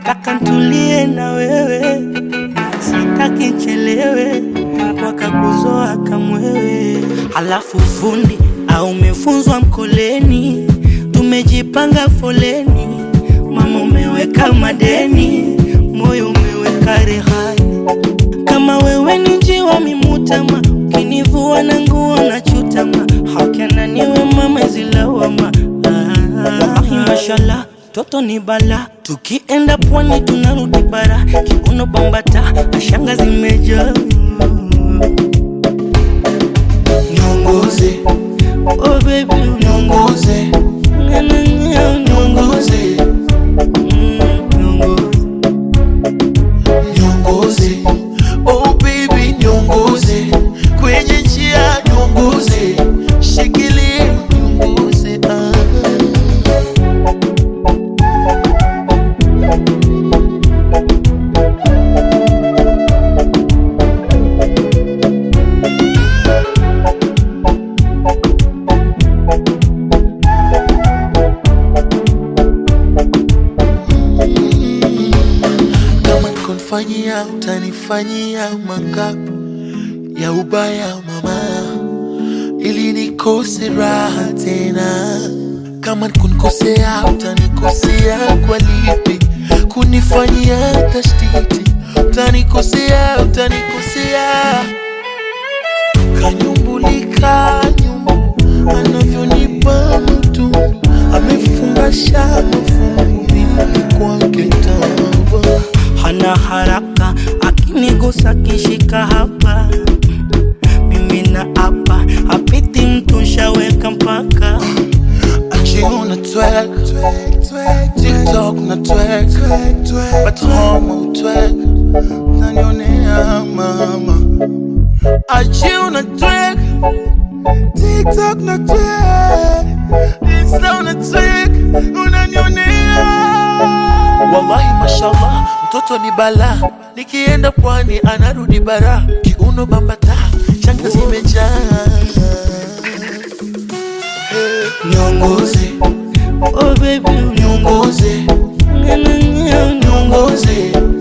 nataka ntulie na wewe, sitaki nchelewe, wakakuzoa kamwewe. Halafu fundi au umefunzwa mkoleni, tumejipanga foleni, mama umeweka madeni, moyo umeweka rehani. Kama wewe ni njiwa mimutama, ukinivua na nguo na chutama, hakana niwe mama zilawama. Wallahi mashallah, toto ni bala, tukienda pwani tunarudi bara, kiuno bambata na shanga zimejaa. Niongoze, Oh baby, niongoze, uniongoze, niongoze, niongoze. Oh baby, niongoze kwenye njia, niongoze, shikilie, niongoze. Ah. kama kunifanyia utanifanyia mangapi ya ubaya mama, ili nikose raha tena. Kama kunikosea utanikosea kwa lipi? Kunifanyia tashtiti utanikosea, utanikosea. Kanyumbulika nyumbu anavyonipa mtundu, amefungasha mafungu mimi kwake tawa hana haraka, akinigusa kishika hapa, mimi na hapa, hapiti mtu shaweka mpaka Achiuna twerk, TikTok na twerk, but home twerk, unanionea mama. Achiuna twerk, TikTok na twerk, Insta na twerk, unanionea. Wallahi mashallah, mtoto ni bala, nikienda pwani anarudi bara, kiuno bambata, shanga zimejaa. Niongoze, oh baby, niongoze, uniongoze, niongoze,